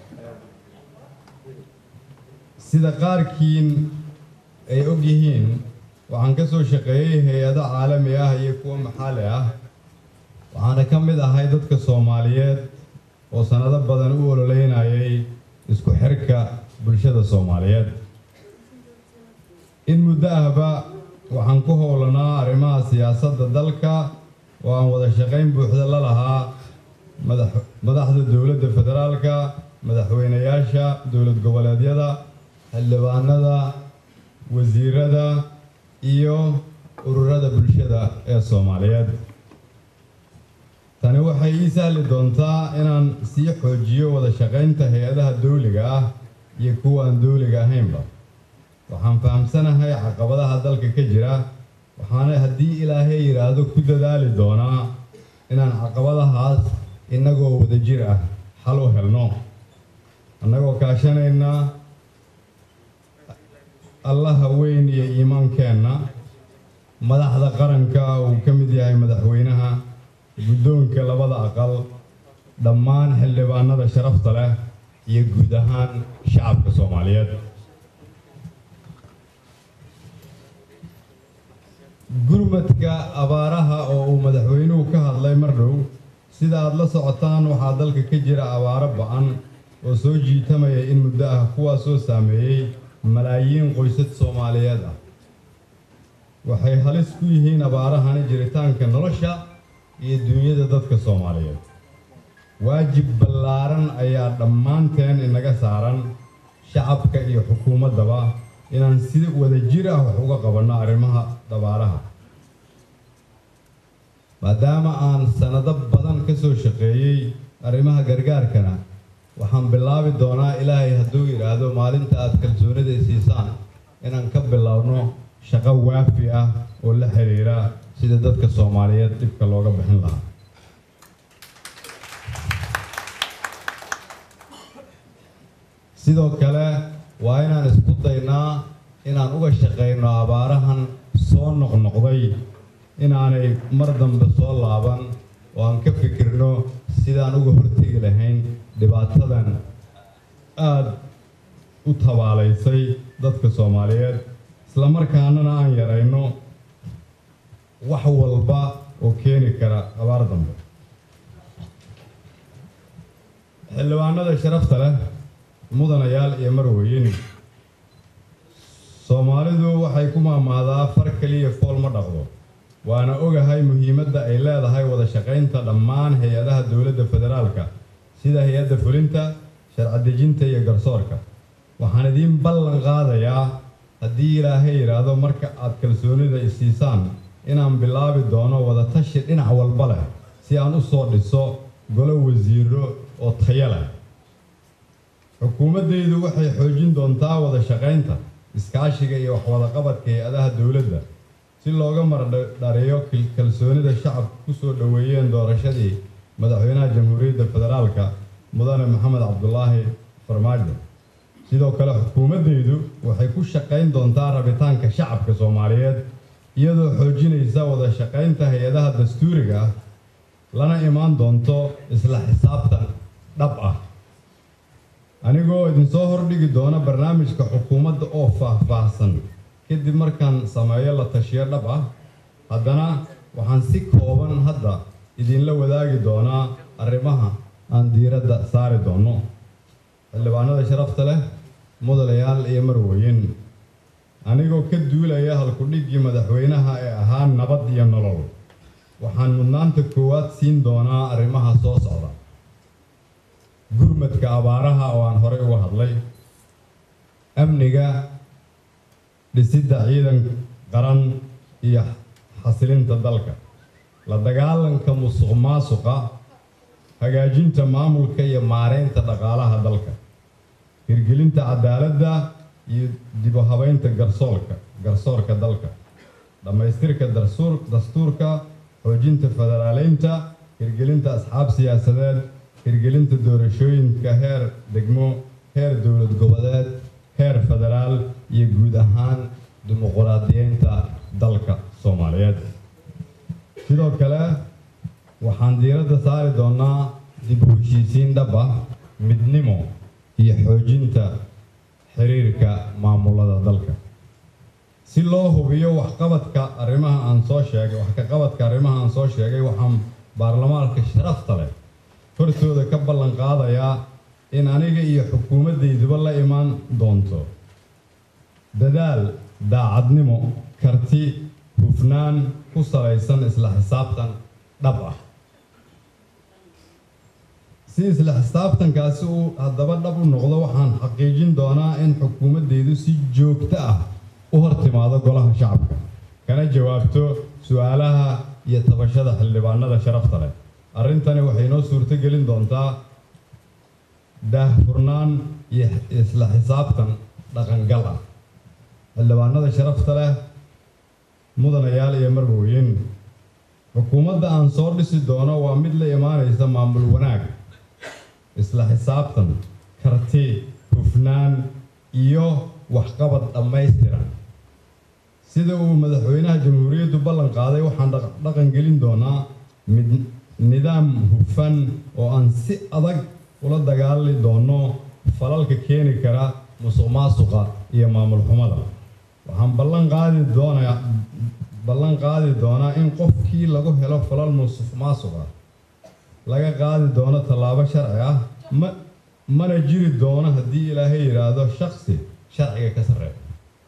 sida qaarkiin ay og yihiin waxaan ka soo shaqeeyey hay-ado caalami ah iyo kuwo maxalli ah waxaana ka mid ahay dadka soomaaliyeed oo sannado badan u ololeynayay isku xirka bulshada soomaaliyeed in muddo ahba waxaan ku howlanaa arrimaha siyaasadda dalka oo aan wada shaqayn buuxda la lahaa madaxda dowladda federaalka madaxweynayaasha dowlad goboleedyada xildhibaanada wasiirada iyo ururada bulshada ee soomaaliyeed tani waxay ii sahli doontaa inaan sii xoojiyo wada shaqaynta hay-adaha dawliga ah iyo kuwa aan dooliga ahaynba waxaan fahamsanahay caqabadaha dalka ka jira waxaana haddii ilaahay yidhaahdo ku dadaali doonaa inaan caqabadahaas innagoo wadajir ah xal u helno annagoo kaashanayna allaha weyn iyo iimaankeenna madaxda qaranka uu ka mid yahay madaxweynaha guddoonka labada aqal dhammaan xildhibaanada sharafta leh iyo guud ahaan shacabka soomaaliyeed gurmadka abaaraha oo uu madaxweynuhu ka hadlay mar dhow sida aad la socotaan waxaa dalka ka jira abaaro ba-an oo soo jiitamaya in muddo ah kuwaasoo saameeyey malaayiin qoysas soomaaliyeed ah waxay halis ku yihiin abaarahani jiritaanka nolosha iyo duunyada dadka soomaaliyeed waajib ballaaran ayaa dhammaanteen inaga saaran shacabka iyo xukuumaddaba inaan si wadajir ah wax uga qabanno arrimaha abaaraha maadaama aan sannado badan ka soo shaqeeyey arrimaha gargaarkana waxaan bilaabi doonaa ilaahay hadduu yidhaahdo maalinta aad kalsoonida siisaan inaan ka bilowno shaqo waafi ah oo la xiriira sida dadka soomaaliyeed dhibka looga bixin lahaa sidoo kale waa inaan isku daynaa inaan uga shaqayno abaarahan soo noqnoqday inaanay mar dambe soo laaban oo aan ka fikirno sidaan uga hortegi lahayn dhibaatadan aada u tabaalaysay dadka soomaaliyeed islamarkaanana aan yarayno wax walba oo keeni kara abaar dambe xildhibaanada sharafta leh mudanayaal iyo marweyn soomaalidu waxay ku maamaadaa far keliya fool ma dhaqdo waana ogahay muhiimadda ay leedahay wada shaqaynta dhammaan hay-adaha dowladda federaalka sida hay-adda fulinta sharci dejinta iyo garsoorka waxaan idiin ballan qaadayaa haddii ilaahay yidhaahdo marka aad kalsoonida isiisaan inaan bilaabi doono wada tashi dhinac walba leh si aan u soo dhiso golo wasiiro oo tayo leh xukuumaddaydu waxay xoojin doontaa wada shaqaynta iskaashiga iyo waxwadaqabadka hay-adaha dowladda si looga mardhariyo kalsoonida shacabka ku soo dhoweeyeen doorashadii madaxweynaha jamhuuriyadda federaalka mudane maxamed cabdulaahi farmaajo sidoo kale xukuumaddaydu waxay ku shaqayn doontaa rabitaanka shacabka soomaaliyeed iyadoo xoojinaysa wada shaqaynta hay-adaha dastuuriga ah lana imaan doonto isla xisaabtan dhab ah anigoo idinsoo hordhigi doona barnaamijka xukuumadda oo faah-faahsan kadib markaan sameeyo la tashiyo dhab ah haddana waxaan si kooban hadda idinla wadaagi doonaa arrimaha aan diiradda saari doono xildhibaanada sharafta leh mudanayaal iyo marweyn anigoo ka duulaya halkudhiggii madaxweynaha ee ahaa nabad iyo nolol waxaan mudnaanta koowaad siin doonaa arrimaha soo socda gurmadka abaaraha oo aan horey uga hadlay amniga dhisidda ciidan qaran iyo xasilinta dalka la dagaalanka musuq maasuqa hagaajinta maamulka iyo maareynta dhaqaalaha dalka hirgelinta cadaaladda iyo dib u habeynta garsoorka garsoorka dalka dhammaystirka darsuur dastuurka xoojinta federaaleynta hirgelinta asxaab siyaasadeed hirgelinta doorashooyinka heer degmo heer dowlad goboleed heer federaal iyo guud ahaan dimuquraadiyeynta dalka soomaaliyeed sidoo kale waxaan diiradda saari doonaa dib u heshiisiin dhab ah midnimo iyo xoojinta xiriirka maamulada dalka si loo hubiyo waxqabadka arrimaha aan soo sheegay wax ka qabadka arrimaha aan soo sheegay waxaan baarlamaanka sharafta leh hortooda ka ballan qaadayaa in aniga iyo xukuumaddayduba la imaan doonto dadaal daacadnimo karti hufnaan ku salaysan isla xisaabtan dhab ah si isla xisaabtankaasi uu haddaba dhab u noqdo waxaan xaqiijin doonaa in xukuumaddaydu si joogto ah u hor timaado golaha shacabka kana jawaabto su-aalaha iyo tabashada xildhibaanada sharafta leh arrintani waxay noo suurto gelin doontaa daahfurnaan iyo isla xisaabtan dhaqangal ah xildhibaanada sharafta leh mudanayaal iyo marwooyin xukuumadda aan soo dhisi doono waa mid la imaanaysa maamul wanaag isla xisaabtan karti hufnaan iyo waxqabad dhammaystiran sida uu madaxweynaha jamhuuriyaddu ballan qaaday waxaan dhaqan gelin doonaa mid nidaam hufan oo aan si adag ula dagaali doono falalka keeni kara musuq maasuqa iyo maamul xumada waxaan ballan qaadi doonaa ballan qaadi doonaa in qofkii lagu helo falal musuq maasuqa laga qaadi doono tallaabo sharci ah ma mana jiri doono haddii ilaahay yidhaahdo shaksi sharciga ka sarreeya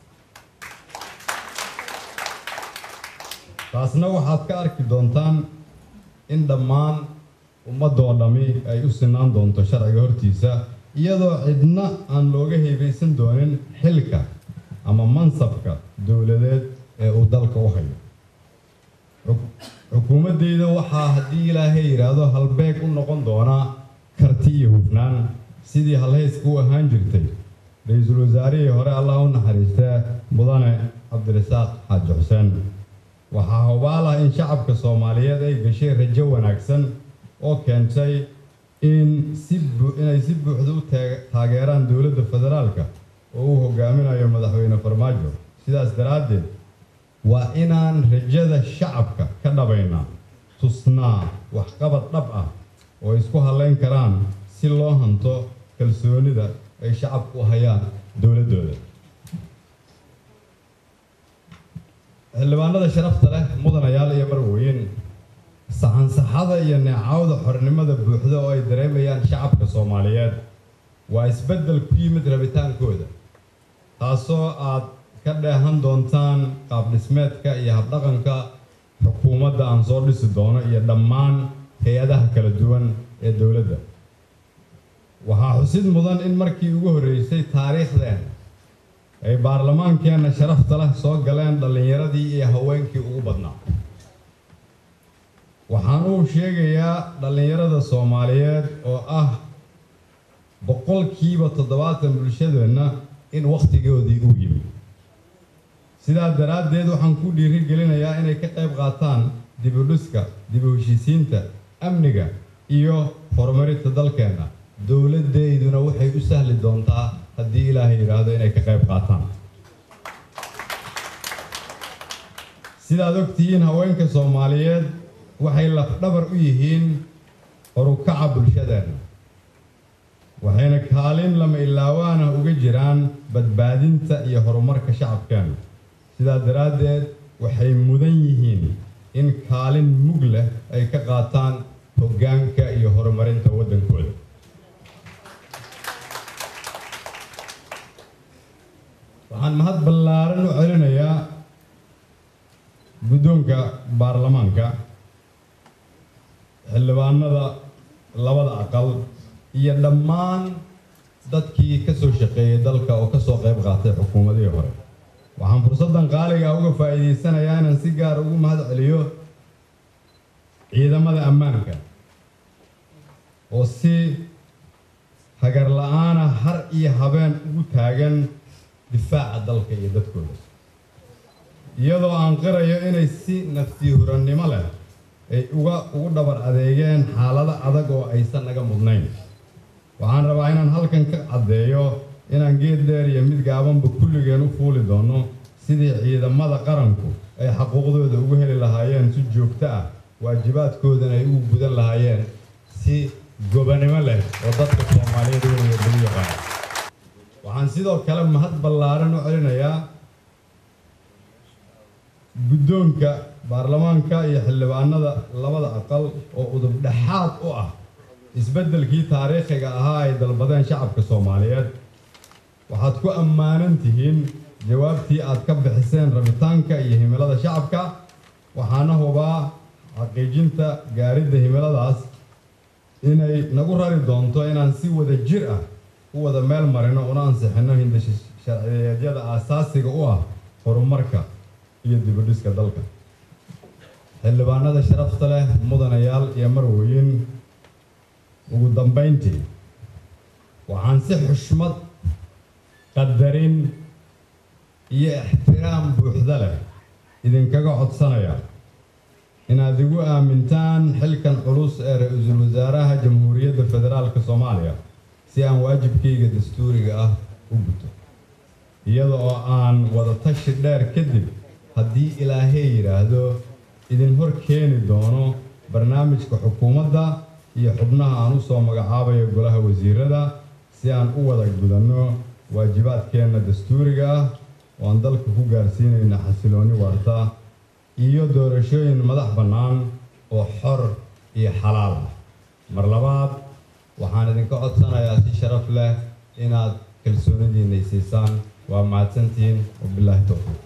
taasna waxaad ka arki doontaan in dhammaan ummadoo dhammi ay u sinaan doonto sharciga hortiisa iyadoo cidna aan looga heebaysan doonin xilka ama mansabka dowladeed ee uu dalka u hayo xukuumaddeyda waxaa haddii ilaahay yidhaahdo halbeeg u noqon doonaa karti iyo hufnaan sidii halhayska u ahaan jirtay ra-iisul wasaarihii hore allah u naxariistee mudane cabdirasaaq xaaji xuseen waxaa hubaal ah in shacabka soomaaliyeed ay gashay rajo wanaagsan oo keentay in si inay si buuxda u taageeraan dowladda federaalka oo uu hogaaminayo madaxweyne farmaajo sidaas daraaddeed waa inaan rajada shacabka ka dhabaynaa tusnaa waxqabad dhab ah oo isku hallayn karaan si loo hanto kalsoonida ay shacabku u hayaan dowladdooda xildhibaanada sharafta leh mudanayaal iyo marwooyin saxansaxada iyo neecawda xornimada buuxda oo ay dareemayaan shacabka soomaaliyeed waa isbeddel ku yimid rabitaankooda taasoo aad ka dheehan doontaan qaabdhismeedka iyo habdhaqanka xukuumadda aan soo dhisi doono iyo dhammaan hay-adaha kala duwan ee dowladda waxaa xusid mudan in markii ugu horreysay taariikhdeen ay baarlamaankeenna sharafta leh soo galeen dhallinyaradii iyo haweenkii ugu badnaa waxaan uu sheegayaa dhallinyarada soomaaliyeed oo ah boqolkiiba toddobaatan bulshadeenna in wakhtigoodii uu yimi sidaa daraaddeed waxaan ku dhiiri gelinayaa inay ka qayb qaataan dibudhiska dib u heshiisiinta amniga iyo horumarinta dalkeenna dowladdeyduna waxay u sahli doontaa haddii ilaahay yidhaahdo inay ka qayb qaataan sidaad ogtihiin haweenka soomaaliyeed waxay lafdhabar u yihiin horukaca bulshadeenna waxayna kaalin lama ilaawaana uga jiraan badbaadinta iyo horumarka shacabkeenna sidaa daraaddeed waxay mudan yihiin in kaalin mug leh ay ka qaataan hoggaanka iyo horumarinta waddankooda waxaan mahad ballaaran u celinayaa guddoonka baarlamaanka xildhibaanada labada aqal iyo dhammaan dadkii ka soo shaqeeyey dalka oo ka soo qayb qaatay xukuumadihii hore waxaan fursaddan qaaliga uga faa'iidaysanayaa inaan si gaar ugu mahad celiyo ciidamada ammaanka oo si hagar la-aana har iyo habeen ugu taagan difaaca dalka iyo dadkooda iyadoo aan qirayo inay si nafsi hurannimo leh ay uga ugu dhabar adeegeen xaalado adag oo aysan naga mudnayn waxaan rabaa inaan halkan ka caddeeyo inaan geed dheer iyo mid gaabanba kulligeen u fuuli doono sidii ciidamada qaranku ay xaquuqdooda ugu heli lahaayeen si joogto ah waajibaadkoodana ay ugu gudan lahaayeen si gobanimo leh oo dadka soomaaliyeed weynaya lagu yaqaano waxaan sidoo kale mahad ballaaran u celinayaa guddoonka baarlamaanka iyo xildhibaanada labada aqal oo udub dhexaad u ah isbeddelkii taariikhiga ahaa ay dalbadeen shacabka soomaaliyeed waxaad ku ammaanan tihiin jawaabtii aad ka bixiseen rabitaanka iyo himilada shacabka waxaana hubaa xaqiijinta gaaridda himiladaas inay nagu rari doonto inaan si wada jir ah u wada meel marino una ansixinno hindasha sharciyeedyada aasaasiga u ah horumarka iyo dibudhiska dalka xildhibaanada sharafta leh mudanayaal iyo marwooyin ugu dambayntii waxaan si xushmad qadarin iyo ixtiraam buuxda leh idinkaga codsanaya inaad igu aamintaan xilkan culus ee ra-iisul wasaaraha jamhuuriyadda federaalka soomaaliya si aan waajibkayga dastuuriga ah u guto iyada oo aan wada tashi dheer kadib haddii ilaahay yidhaahdo idin hor keeni doono barnaamijka xukuumadda iyo xubnaha aan u soo magacaabayo golaha wasiirada si aan u wada gudanno waajibaadkeenna dastuuriga ah oo aan dalka ku gaarsiinayna xasilooni waarta iyo doorashooyin madax bannaan oo xor iyo xalaal ah mar labaad waxaan idinka codsanayaa si sharaf leh inaad kalsoonidiinay siisaan waa mahadsantihiin wabilaahi towfiiq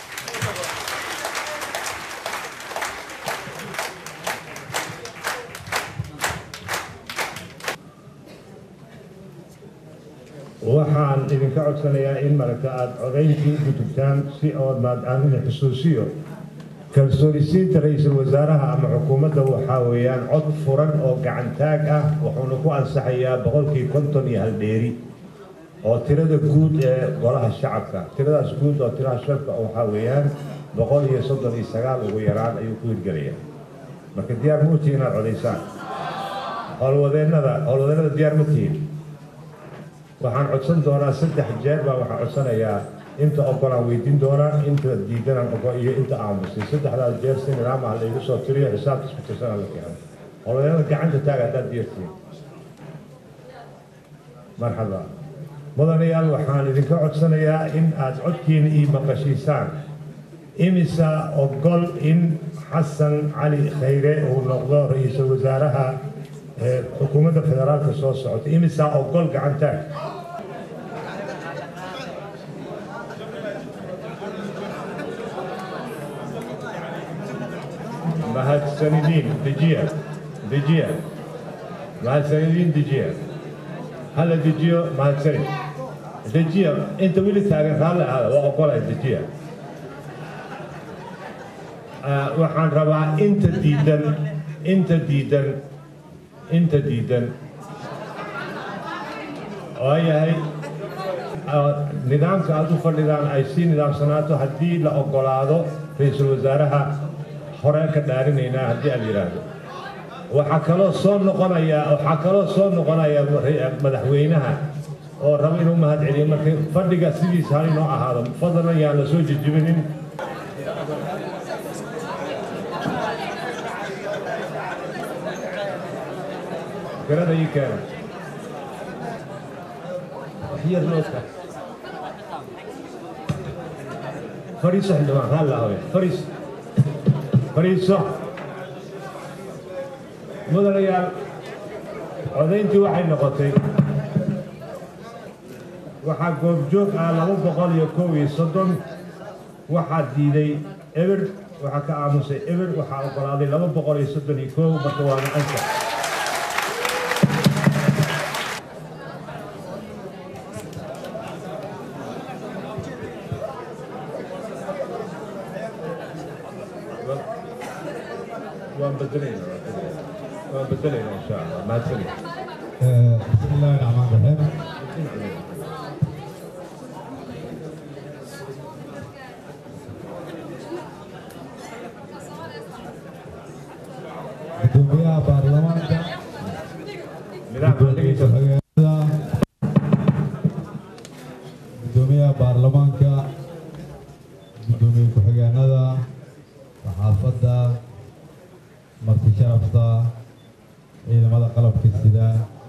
waxaan idinka codsanayaa in maragta aada codayntii u gudubtaan si oodnaad aan idin xusuusiyo kalsoonisiinta ra-iisul wasaaraha ama xukuumadda waxaa weeyaan cod furan oo gacantaag ah wuxuuna ku ansaxayaa boqolkii konton iyo hal dheeri oo tirada guud ee golaha shacabka tiradaas guud oo tiraha shacabka waxaa weeyaan boqol iyo soddon iyo sagaal ugu yaraan ayuu ku hirgelayaa marka diyaar ma utihin inaad codaysaan howlwadeennada howlwadeennada diyaar ma tihin waxaan codsan doonaa saddex jeer baa waxaan codsanayaa inta ogolaan weydiin doonaa inta diidanaan ogo iyo inta aamusay saddexdaas jeer si nidaam ah laygu soo tiriyo xisaabta isku tirsana la keeno howlwadeennada gacanta taaga haddaad diirtiin marxaba mudanayaal waxaan idinka codsanayaa in aad codkiina ii maqashiisaan imisa ogol in xasan cali khayre uu noqdo ra-iisul wasaaraha ee xukuumadda federaalka soo socota imisa ogol gacantaag mahadsanidin dejiya dejiya mahadsanidin dejiya hala dejiyo mahadsanid dejiya inta weli taagan raalli ahaada waa ogolay dejiya waxaan rabaa inta diidan inta diidan inta diidan oo yahay nidaamka aad u fadhidaan ay sii nidaamsanaato haddii la ogolaado ra-iisul wasaaraha hore ka dhaarinaynaa haddii aad yidhaahdo waxaa kaloo soo noqonaya waxaa kaloo soo noqonaya madaxweynaha oo rabo inuu mahad celiyo marka fadhiga sidiisa hal inoo ahaado fadlan yaan la soo jejibinin garada ii keena waxyar nooska fadhiiso xildhibaan raalli ahowe fadhiiso fadhiiso mudanayaal codayntii waxay noqotay waxaa goobjoog ah laba boqol iyo kow iyo soddon waxaa diiday eber waxaa ka aamusay eber waxaa ogolaaday laba boqol iyo soddon iyo kow marka waana ansax waan bedelaynaa waan bedelaynaa insha allah mahadsanid بسم الله الرحمن الرحيم gudoomiyaha baarlamaanka nidaamka dhegeysa gudoomiyaha baarlamaanka gudoomiye ku-xigeenada saxaafadda marti sharafta ciidamada qalabka sida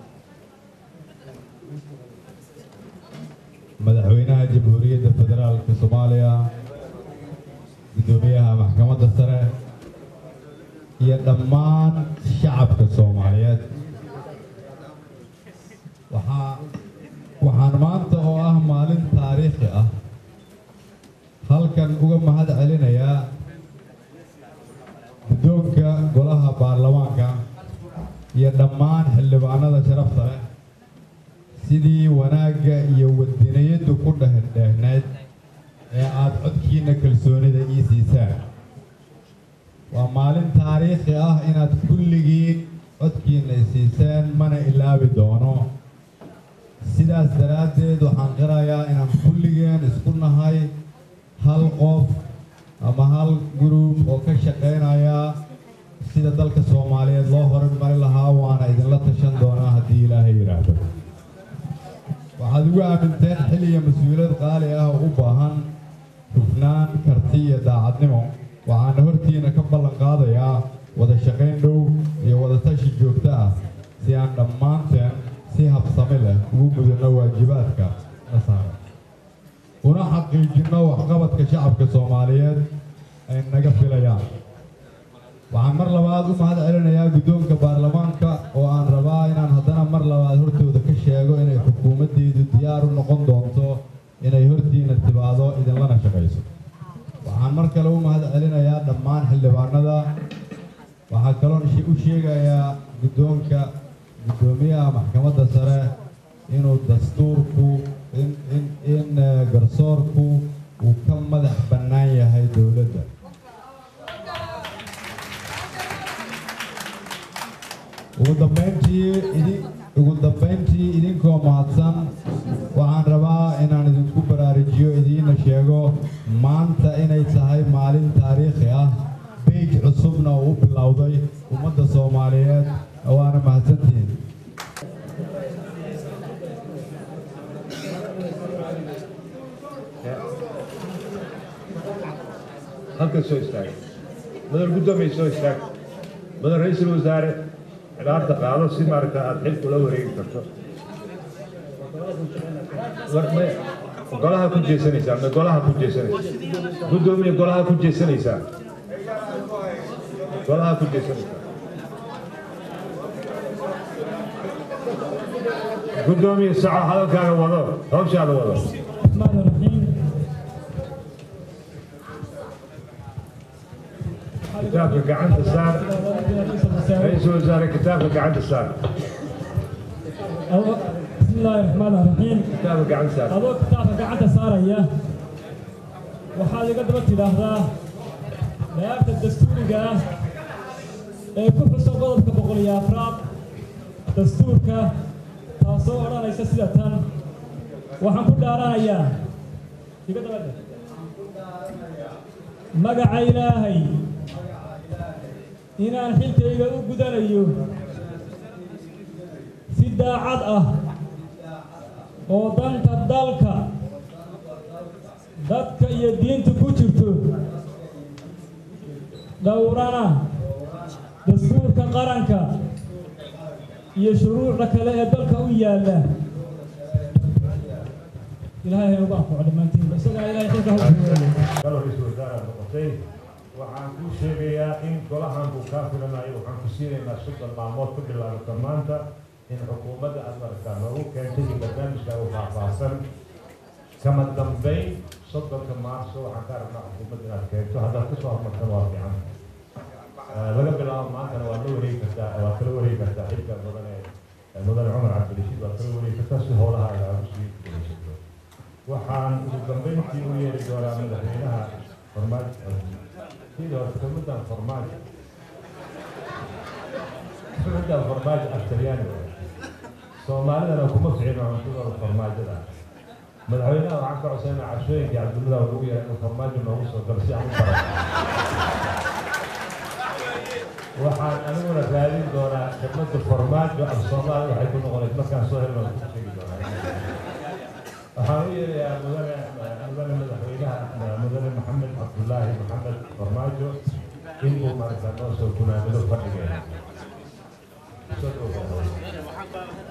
madaxweynaha jamhuuriyadda federaalka soomaaliya gudoomiyaha maxkamadda sare iyo dhammaan shacabka soomaaliyeed waxaa waxaan maanta oo ah maalin taariikhi ah halkan uga mahad celinayaa guddoonka golaha baarlamaanka iyo dhammaan xildhibaanada sharafta leh sidii wanaagga iyo wadiniyaddu ku dhehdheehnayd ee aada codkiinna kalsoonida ii siisaan waa maalin taariikhi ah inaad kulligiin codkiinna i siiseen mana ilaabi doono sidaas daraaddeed waxaan qirayaa inaan kulligeen isku nahay hal qof ama hal gruub oo ka shaqaynaya sida dalka soomaaliyeed loo horumari lahaa waana idinla tashan doonaa haddii ilaahay yidhaahdo waxaad ugu aaminteen xil iyo mas-uuliyad qaali ah oo u baahan hufnaan karti iyo daacadnimo waxaana hortiina ka ballan qaadayaa wada shaqayn dhow iyo wada tashi joogto ah si aan dhammaanteen si habsami leh ugu gudano waajibaadka na saaran una xaqiijinno waxqabadka shacabka soomaaliyeed ay naga filayaan waxaan mar labaad u mahad celinayaa guddoonka baarlamaanka oo aan rabaa inaan haddana mar labaad hortooda ka sheego inay xukuumaddeedu diyaar u noqon doonto inay hortiina timaado idinlana shaqayso waxaan mar kale u mahad celinayaa dhammaan xildhibaanada waxaa kaloon u sheegayaa guddoonka guddoomiyaha maxkamadda sare inuu dastuurku in in in garsoorku uu ka madax bannaan yahay dowladda ugu dambayntii idin ugu dambayntii idinkoo mahadsan waxaan rabaa inaan idinku baraarujiyo idiina sheego maanta inay tahay maalin taariikhi ah beej cusubna uu u bilowday ummadda soomaaliyeed waana mahadsantihiin halkan soo istaag mudan guddoomiye soo istaag mudan ra-iisul wasaare cilaarta qaado si maaragta aada xilku la wareegi karto war may golaha ku jeesanaysaa ma golaha ku jeesanaysaa guddoomiye golaha ku jeesanaysaa golaha ku jeesanaysaa guddoomiye saco hadalkaaga wado hawshaada wado الرحمن الرحيم kitaabka gacanta saar ra-iisul wasaare kitaabka gacanta saar بسم الله الرحمن الرحيم kitaabka gacanta saar adoo kitaabka gacanta saaraya waxaad iga daba tidhaahdaa layaabta dastuuriga ah ee ku xusan qodobka boqol iyo afraad dastuurka taasoo odhanaysa sida tan waxaan ku dhaaranayaa iga daba dheh magaca ilaahay inaan xilkayga u gudanayo si daacad ah oo danta dalka dadka iyo diinta ku jirto dhowrana dastuurka qaranka iyo shuruucda kale ee dalka u yaalla ilaahay ha ugu anfaco dhammaantiinba isagaa ilaahay xilka ha u guuleeyo galo ra-iisul wasaare aad noqotay waxaan kuu sheegayaa in golahan buu kaa filanayo waxaan ku siinaynaa soddon maalmood ku bilaabata maanta in xukuumadda aad maragtaa noogu keentay iyo barnaamijkaagu faahfaahsan kama dambayn soddonka maarso waxaan ka aragnaa xukuumadda inaad keento haddaad kasoo hormartan waa fiican laga bilaabo maantana waad la wareegi kartaa waad kala wareegi kartaa xilka mudane mudane cumar cabdirashiid waad kala wareegi kartaa si howlahaaga aad usii gulaysato waxaan ugu dambayntii u yeeri doonaa madaxweynaha farmaajo sidii hore kelmadan farmaajo kelmadan farmaajo aftalyaani soomaalidana kuma ficino cuntadooda farmaajada madaxweynaha waxaan ka codsanaa cashooyinkii cabdulada lagu yeeray inuu farmaajo noogu soo galo si aan u baran waxaan aniguna raadin doonaa kelmada farmaajo af soomaali waxay ku noqonaysa markaan soo helno ku sheegi doonaa waxaan u yeerayaa mudane mudane madaxweynaha mudane maxamed cabdullaahi maxamed farmaajo in uu maaragta noo soo gunaamilo fadhigeena soo dhawaada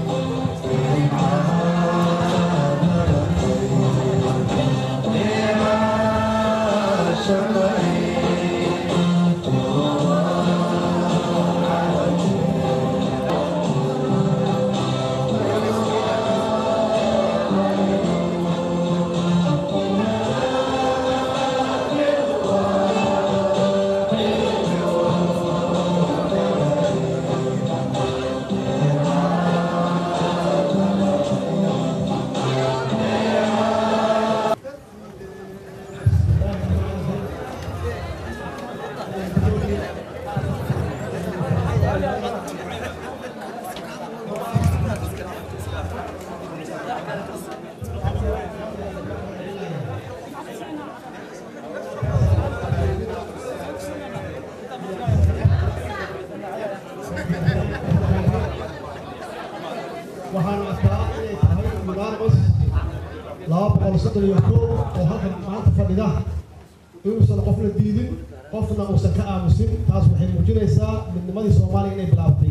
Yeah. arkaa inay tahay unanimous laba boqol soddon iyo kow oo halkan maanta fadhida inuusan qofna diidin qofna uusan ka aamusin taas waxay muujinaysaa midnimadii soomaaliya inay bilaabatay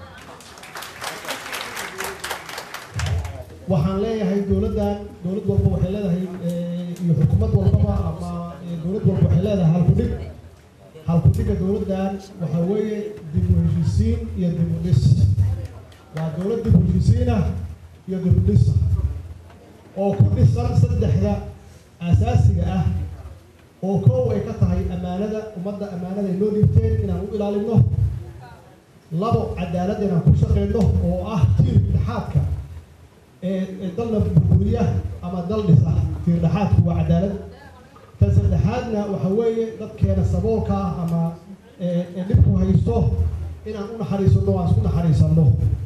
waxaan leeyahay dowladdan dowlad walba waxay leedahay iyo xukuumad walbaba ama dowlad walba waxay leedahay halkudhig halkudhigga dowladdan waxaa weeye dib u heshiisiin iyo dib u dhis waa dowlad dib u heshiisiinah iyo dib u dhisa oo ku dhisan saddexda asaasiga ah oo koow ay ka tahay ammaanada ummadda ammaanada ay noo dhiibteen inaan u ilaalino labo cadaalad inaan ku shaqeyno oo ah tiir dhexaadka ee dalna burburiya ama dal dhisa tiir dhexaadku waa cadaalad tan saddexaadna waxa weeye dadkeena saboolka ah ama ee dhibku haysto inaan u naxariisano aan isku naxariisano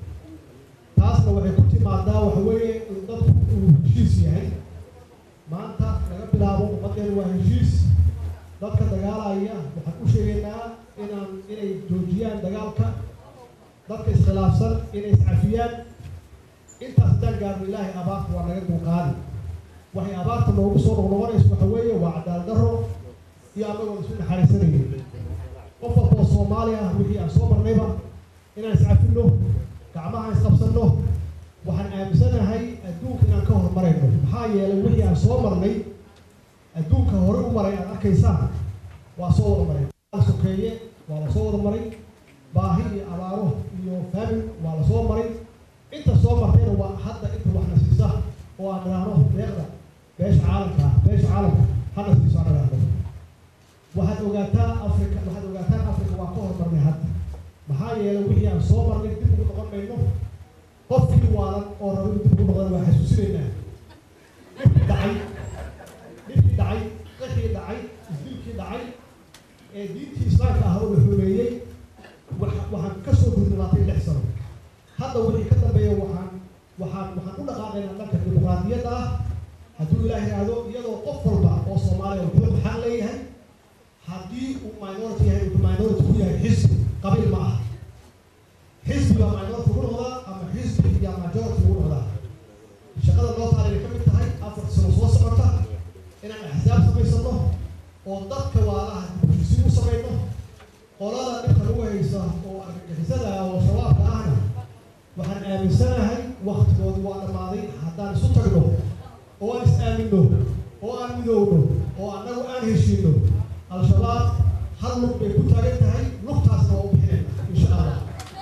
taasna waxay ku timaadaa waxa weeye in dadku uu heshiis yahay maanta laga bilaabo ummaddeena waa heshiis dadka dagaalaya waxaan u sheegaynaa inaan inay joojiyaan dagaalka dadka iskhilaafsan inay iscafiyaan intaas haddaan gaarno ilaahay abaarta waa naga dulqaadi waxay abaarta noogu soo noqnoqonayso waxa weeye waa cadaalad darro iyo annagoon isu naxariisanaynin qof walba oo soomaali ah wixii aan soo marnayba inaan iscafino gacmaha isqabsanno waxaan aaminsanahay adduunka inaan ka horumarayno maxaa yeelay wixii aan soo marnay adduunka hore u maray aad arkaysaan waa soo wada maray sokeeye waa la soo wada maray baahi iyo abaaro iyo faamin waa la soo maray inta soo martayna waa hadda inta waxna siisa oo aan idhaahno deeqda beesha caalamka ah beesha caalamka hana siiso aan idhaahno waxaad ogaataa afrika waxaad ogaataan afrika waa ka horumarnay hadda maxaa yeelay wixii aan soo marnay dib ugu noqon mayno qofkii waalan oo raba inuu dib ugu noqdana waa xasuusinaynaa dhibkii dhacay dhibkii dhacay qixii dhacay isdilkii dhacay ee diintii islaamka ah oo la xumeeyey waxaan ka soo gudnaatay lix sano hadda wixii ka dambeeya waxaan waxaan waxaan u dhaqaaqaynaa dhanka dimuqraadiyadda ah hadduu ilaah yidhaahdo iyadoo qof walba oo soomaaliya wuxuu xaq leeyahay haddii uu minority yahay uu minority ku yahay xisbi qabiil ma aha xisbi baa minority ugu noqdaa ama xisbi yaa majority ugu noqdaa shaqada loo taalinay ka mid tahay afar sano soo socota inaan axsaab samaysano oo dadka waalaha dibujisi u samayno qolada dhibka lagu haysa oo argagixisada ah oo shabaabka ahna waxaan aaminsanahay waktigoodu waa dhammaaday haddaan isu tagno oo aan is aaminno oo aan midoowno oo annagu aan heshiino al-shabaab hal lug bay ku taagan tahay lugtaasna waa u bixinayna insha allah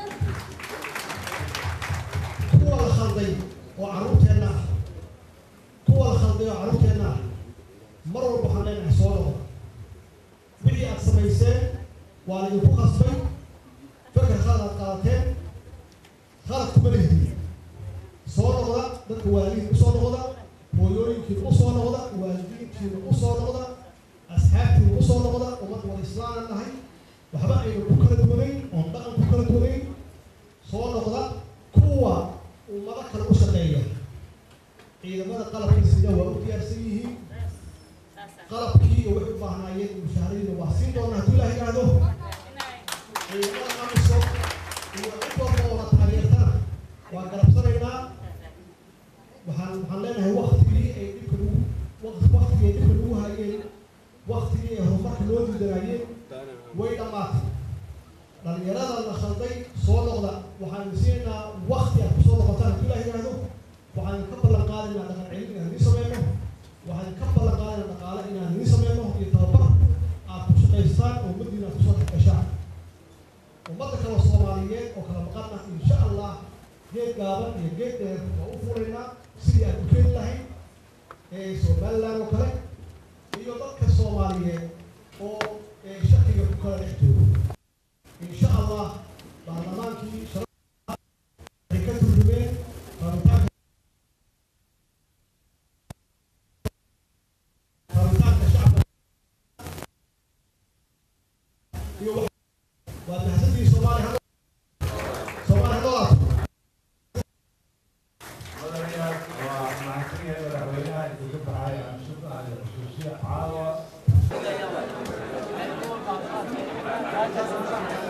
kuwa la khalday oo carruurteenna ah kuwa la khalday oo carruurteenna ah mar walba waxaan leenahay soo noqda wixii aad samayseen waa laydinku khasbay feker khalad aad qaadateen khalad kuma lihdi soo noqda dadka waalidiin usoo noqda hooyooyinkiina usoo noqda waalidiinkiina usoo noqda asxaabtiina usoo noqda ummad wada islaanan nahay waxba aynu ku kala duwanayn oon dhaqan ku kala duwanayn soo noqda kuwa ummado kale u shaqeeya ciidamada qalabka sida waa u diyaarsan yihiin qalabkii iyo waxay u baahnaayeen mushaharadiina waa siin doonaa hadduu ilaah yidhaahdo ciidamada amiso iyo cid walba oo la taageertana waa garabsanaynaa waxaan waxaan leenahay waktigii ay dhibka lagu waqti waktigii ay dhibka lagu hayeen waktigii ay horumarka loo diidanaayeen way dhammaatay dhalinyarada la khalday soo noqda waxaan siinaynaa wakti aad kusoo noqotaan hadduu ilaah yidhaahdo waxaan ka ballan qaadaynaa dhaqan celin inaan idiin sameyno waxaan ka ballan qaadaynaa dhaqaale inaan idiin sameyno iyo tababar aad ku shaqaystaan oo ummadiina aad kusoo gashaan ummadda kale soomaaliyeed oo kala maqana insha allah geed gaaban iyo geed dheer waa u fuulaynaa sidii aad u keeni lahayd ee somaliland oo kale iyo dadka soomaaliyeed oo shakiga ku kala dhex joogo insha allah baarlamaankii waxay ka turjumeen rabitaanka rabitaanka shacabka iyo waa mahadsantii soomaaliya soomaaliya noolaato madaxyaal waa mahadsanyahay madaxweynaha idinka baxay anshuka iyo xusuusiya caawa